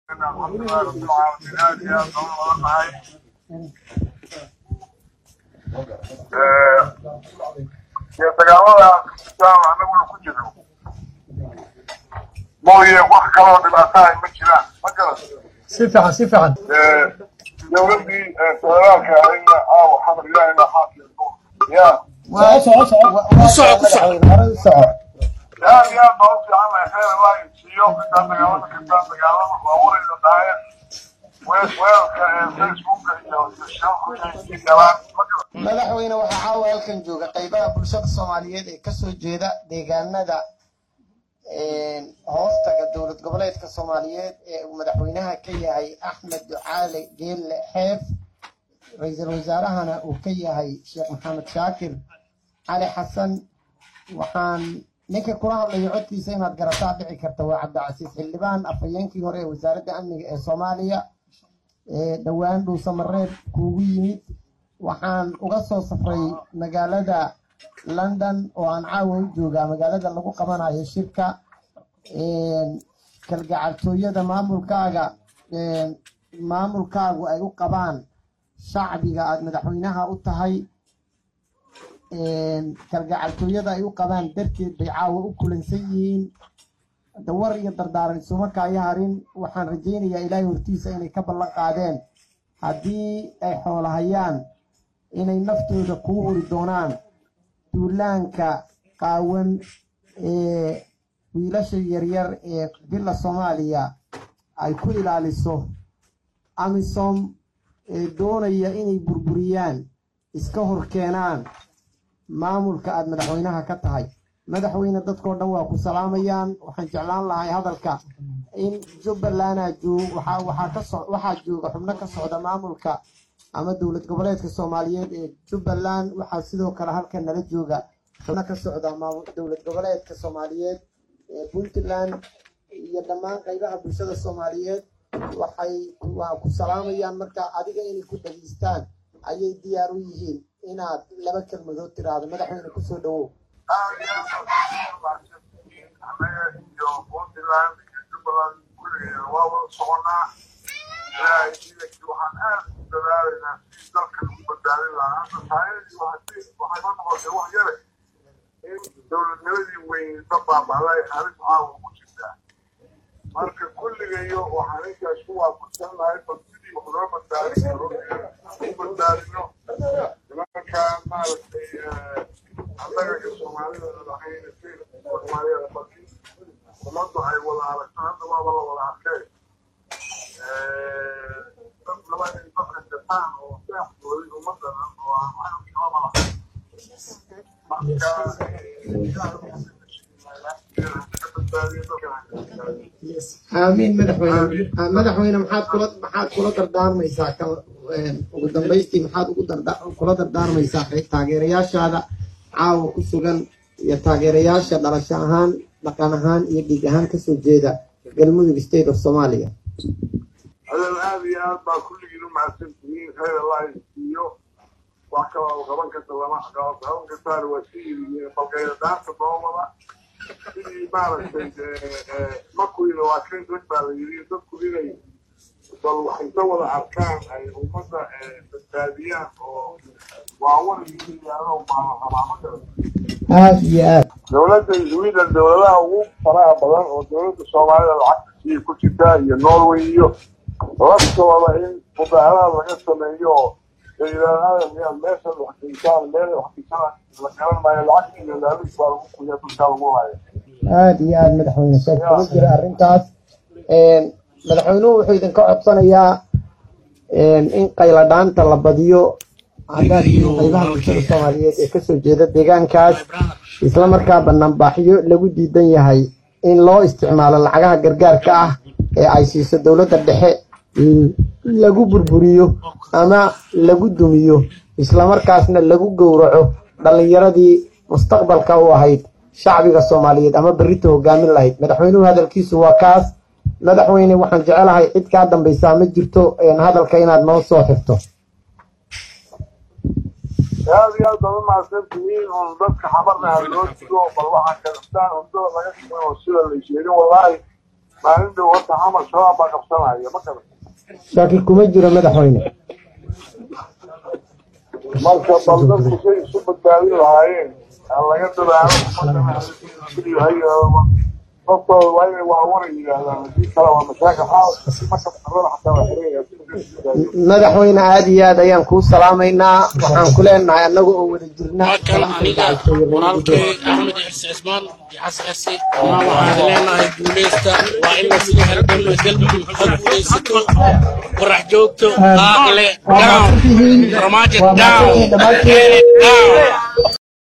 alxamdulilahi rabbilcaalamiin aad iyo aad baan wada nahay iyo dagaalada islaam anaguna ku jirno mooye wax kaloo dhibaatahay ma jiraan ma garan si fiican si fiican dowladdii federaalka ahayna aaw xamar ilaahi baa xaafiya ya soco soco ku soco ku soco hore u soco aad iyo aad baa u fiican lahay khayr allah siiyo intaa dagaalada kastaa dagaalada waawarayda dhahaya weelka facebooka iyo shirku inay galaan ma garan madaxweyne waxaa caawa halkan jooga qaybaha bulshada soomaaliyeed ee kasoo jeeda deegaanada hoostaga dowlad goboleedka soomaaliyeed ee uu madaxweynaha ka yahay axmed ducaale geelle xeef ra-iisul wasaarahana uu ka yahay sheekh maxamed shaakir cali xasan waxaan ninka kula hadlayo codkiisa inaad garataa dhici karta waa cabdicasiis xildhibaan afhayeenkii hore ee wasaaradda amniga ee soomaaliya ee dhowaan dhuusamareeb kuugu yimid waxaan uga soo safray magaalada london oo aan caawa u joogaa magaalada lagu qabanayo shirka kalgacaltooyada maamulkaaga maamulkaagu ay u qabaan shacbiga aada madaxweynaha u tahay kalgacaltooyada ay u qabaan darteed bay caawa u kulansan yihiin dawar iyo dardaaran isuma kaayo harin waxaan rajaynayaa ilaahay hortiisa inay ka ballan qaadeen haddii ay xoolahayaan inay naftooda kuu huri doonaan duulaanka qaawan ee wiilasha yaryar ee bila soomaaliya ay ku ilaaliso amisom ee doonaya inay burburiyaan iska hor keenaan maamulka aada madaxweynaha ka tahay madaxweyne dadkoo dhan waa ku salaamayaan waxaan jeclaan lahay hadalka in jubbalanda joog waxaa waxaa ka so waxaa jooga xubno ka socda maamulka ama dowlad goboleedka soomaaliyeed ee jubbaland waxaa sidoo kale halkan nala jooga xubno ka socda maamul dowlad goboleedka soomaaliyeed ee puntland iyo dhammaan qaybaha bulshada soomaaliyeed waxay waa ku salaamayaan marka adiga inay ku dhageystaan ayay diyaar u yihiin inaad laba kelmadood tiraahdo madaxweyne kusoo dhawow aad iyo aad baan u mahadsantihiin annaga iyo puntland iyo jubbaland kulligeena waa wada soconaa ilaahay idankii waxaan aad u dadaalaynaa si dalka lagu badbaadin lahaa hadda taayadii waxay waxayba noqotay wax yare in dowladnimadii weyn dad baaba'day arrintu caawa ugu jirtaa marka kulligayo waxaan intaas ku waafaqsannahay bal sidii wax loo badbaadin karo u badbaadino nimankaa maaragtay annaga iyo soomaalida lahayn soomaaliyada badi ummaddu ay wada aragto hadda waaba la wada arkay dad laba in dadka jataan oo seexdooday ummaddan oo aan waxaan kalama lahayn marka aamiin madaxweyne madaxweyne maxaad kula maxaad kula dardaarmaysaa ka ugu dambaystii maxaad ugu darda kula dardaarmaysaa taageerayaashaada caawa ku sugan iyo taageerayaasha dhalasho ahaan dhaqan ahaan iyo dhiig ahaan kasoo jeeda galmudug state of somalia adan aad iyo aad baa kulligiin u mahadsan tihiin khayr allah siiyo wax kaloo qaban karta lama qaban kartaan waa si yihiin balgayda daanta doobada sidii maaragtay makuyna waa kan rag baa la yidhi dadku inay bal wax inta wada arkaan ay ummadda badbaadiyaan oo waawan yihiin baa la rabaa ma garan aada iyo aad dowladda sweden dowladaha ugu faraha badan oo dowladda soomaalida lacagta sii ku jirta iyo norway iyo laftooda in mudaaharaad laga sameeyo oo yidhaahdaa meeshan wax kiisaan meel wax kiisana la garan maayo lacagta iyo laalis baa lagu kuya dulkaa lagu haya aada iyo aada madaxweyne sheeg kuma jira arrintaas madaxweynuhu wuxuu idinka codsanayaa in qayladhaanta la badiyo haddaad tihiin qaybaha bulshada soomaaliyeed ee kasoo jeeda deegaankaas isla markaa banaanbaaxyo lagu diidan yahay in loo isticmaalo lacagaha gargaarka ah ee ay siiso dowladda dhexe lagu burburiyo ama lagu dumiyo islamarkaasna lagu gowraco dhallinyaradii mustaqbalka u ahayd shacbiga soomaaliyeed ama berrita hogaamin lahayd madaxweynuhu hadalkiisu waa kaas madaxweyne waxaan jecelahay cid kaa dambaysaa ma jirto hadalka inaad noo soo xirto aad iyo aad baad u mahadsan tihiin un dadka xamarna ha loo digo bal waxaa kadastaan undada laga dhigan oo sida la sheegin wallaahi maalin dhow horta xamar shabaab baa qabsanaya ma garan shaki kuma jiro madaxweyne marka bal dadku say isu badbaadin lahaayeen aan laga dadaalo naftooda waa inay waawara yidhaahdaan haddii kale waa mashaakil xaal marka qarada xataa waa xiraya madaxweyne aad iyo aad ayaan kuu salaamaynaa waxaan ku leenahay annaga oo wada jirna halkan aniga walaalkay axmed xirsi cismaan iyo xasan xirsi maa waxaan leenahay guuleysta waa in la sii halgamo galmudug ha guuleysato qorax joogto qaaqle down ramaajo down down